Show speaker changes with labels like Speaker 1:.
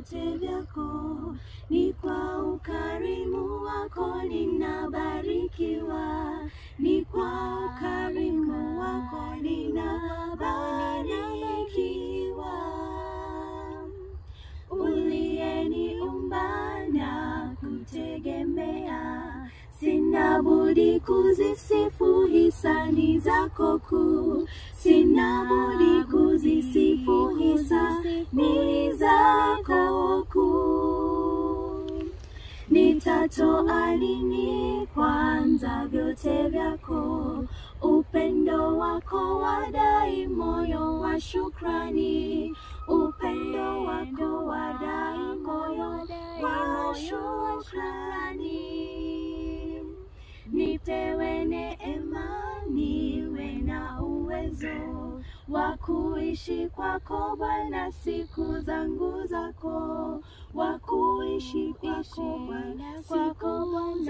Speaker 1: vyote vyako, ni kwa ukarimu wako ninabarikiwa, ni kwa ukarimu wako ninabarikiwa. Uliyeniumba na kutegemea, sina budi kuzisifu hisani zako kuu, sina budi kuzisifu hisani zako kuu. Nitatoa nini kwanza vyote vyako, upendo wako wadai moyo wa shukrani, upendo wako wadai moyo wa shukrani. Nipewe neema, niwe na uwezo wa kuishi kwako Bwana siku zangu zako, wa kuishi kwako Bwana siku